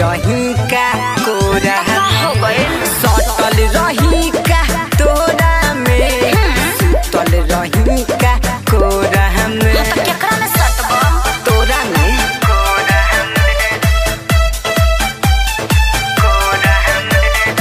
रही का कोरा हो गइल सटल रही का तोरा में सुतल रही का कोरा में तो केकरा में सटबा तोरा में कोरा में कोरा में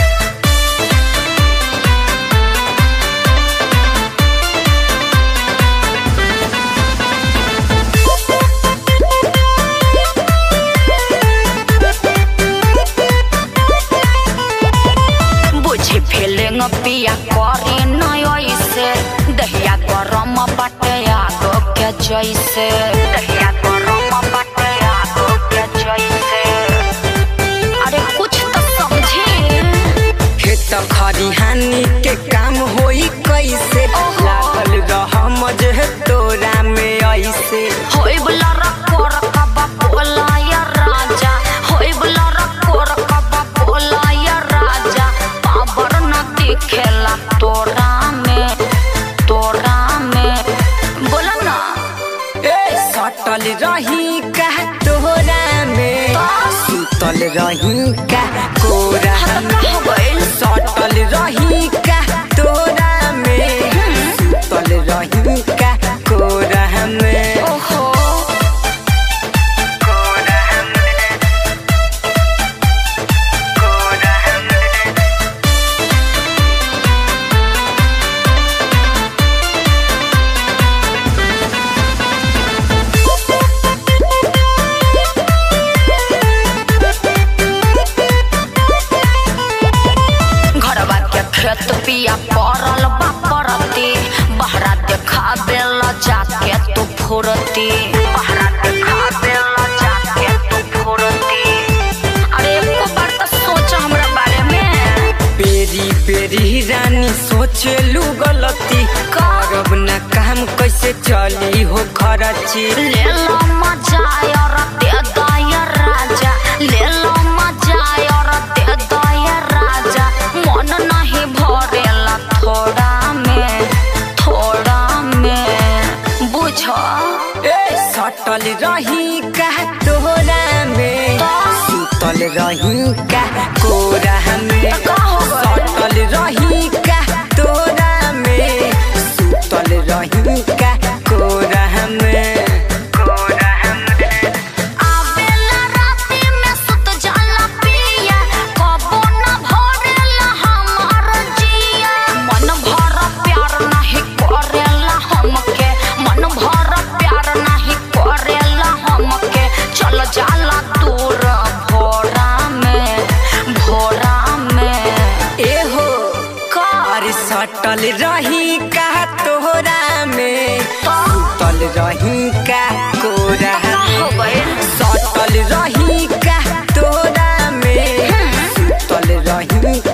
बुझी फीलिंग पिया करी नय से दहिया गरम बाटे आग के जैसे दहिया गरम बाटे आग के जैसे अरे कुछ तो समझी खेत खरिहानी के काम होई कैसे ओहो। लागल रह मजे तोरा में ऐसे होई बला रकोर कबा बोला या राजा होई बला रकोर कबा बोला या राजा पावर न दिखेला तोरा में तोरा में बोला ना ए सटल रही का तोरा में सुतल रही का कोरा में हो गइल सटल रही का तोरा में सुतल रही का कोरा में ओहो कोरा में कोरा में घरवा के खेत पिया पड़ल बा परती बहरा देखा बेला जाके तू फुरती बहरा देखा बेला जाके तू फुरती अरे एको बार तो सोच हमरा बारे में पेरी पेरी रानी सोचलू गलती करब ना काम कैसे चली हो खरची ले लो मजा और दे दया राजा ले लो मजा और दे दया राजा मन नहीं भरेला थोड़ा में थोड़ा में बुझ ए सटल रही का तोरा में सुतल रही का कोरा में का हो गइल? सटल रही का तोरा में सुतल रही का कोरा में कोरा में आवेला राती में सुत जाला पिया कबो न भरेला हमार जिया मन भर प्यार नहीं करेला हमके मन भर प्यार नहीं करेला हमके चल जाला दूर भोरा में भोरा में एहो कार अरे सटल रही का तोरा में सुतल रही का कोरा हो गइल सटल रही का तोरा में सुतल रही